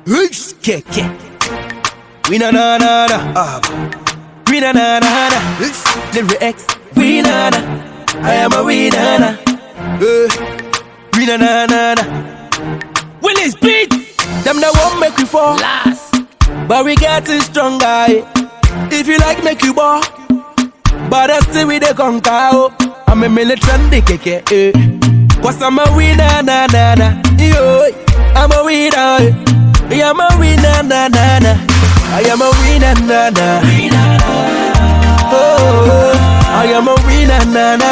Keke. We na na na na. Ah. We na na na na. Lyrics. We na na. I am a we na na. Eh. We na na na na. Willis beat. Them that won't make we fall. Last. But we getting stronger. eh. If you like, make you ball. But I still with the conquer. oh. I'm a militant keke. Eh. Cause I'm a winner, na na na. Yo, I'm a winner. eh. Yeah, I'm a winner, na na na. I am a winner, na na. Oh, I am a winner, na na.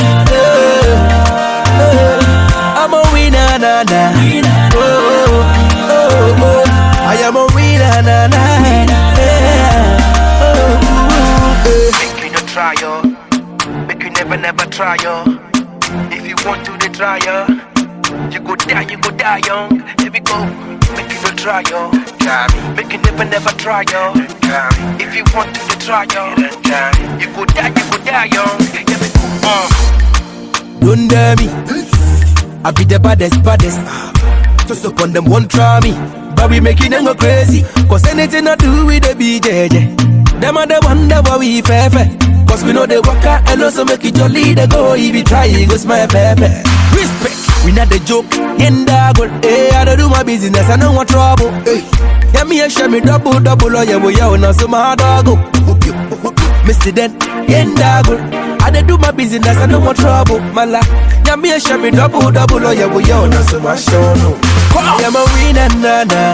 Oh, oh, I'm a winner, na na. Oh, oh, oh, I am a winner, na na. Yeah. Oh, eh. Make you no try yo. Make you never never try yo. If you want to the try yo, you go die, you go die young. Here we go. Make you no try yo. Make you never never try yo. If you want to the try yo, you go die, you go die young. Here we go. Uh. Don't dare me. I be the baddest, baddest. Just up on them, won't try me. But we making them go crazy. Cause anything I do with the BJJ. Them are the wonder why we fair fair. Cause we know the worker and also make it jolly. They go, if you try, it go smile pepe. Respect. We not the joke, yenda goal. Hey, I don't do my business, I don't want trouble. Hey, yeah, me and share me double, double, oh yeah, well, yeah, now so my dog go. Mr. Den, yenda goal. I dey do my business, I don't want trouble, mala. Yeah, me and share me double, double, oh yeah, well, yeah, now so my show no. I am a winner, na na.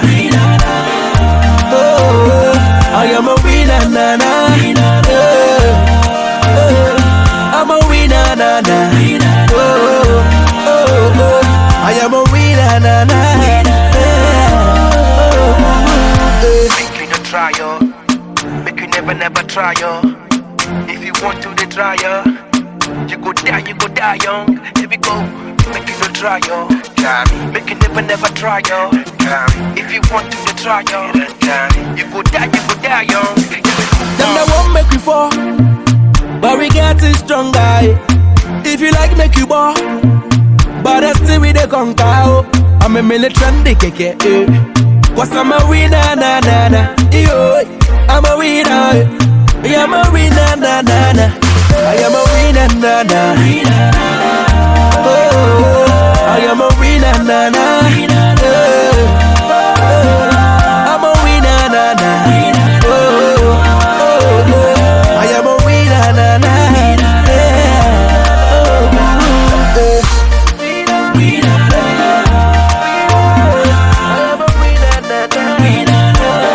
Oh, I am a winner, na na. Oh, oh, I'm a winner, na na. Oh, oh, oh, I am a winner, na na. Yeah. Oh, Make you no try yo. Make you never never try yo. If you want to the try yo, you go die, you go die young. Here we go. Make you no try yo. Make you never never try yo. If you want to the try yo, you go die, you go die young. Here we go. Them that won't make we fall, but we getting stronger. eh. If you like, make you ball, but I still with the conquer. oh. I'm a militant keke. Eh. Cause I'm a winner, na na na. Yo, I'm a winner. eh. Yeah, I'm a winner, na na na. I am a winner, na na. Oh, I am a winner, na na. Eh, eh, I'm a winner, na na. Oh, oh, oh, I am a winner, na na. Yeah. Oh, eh. I am a winner, na na.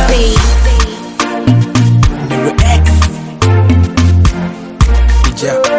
Space. Lyrics. Yeah.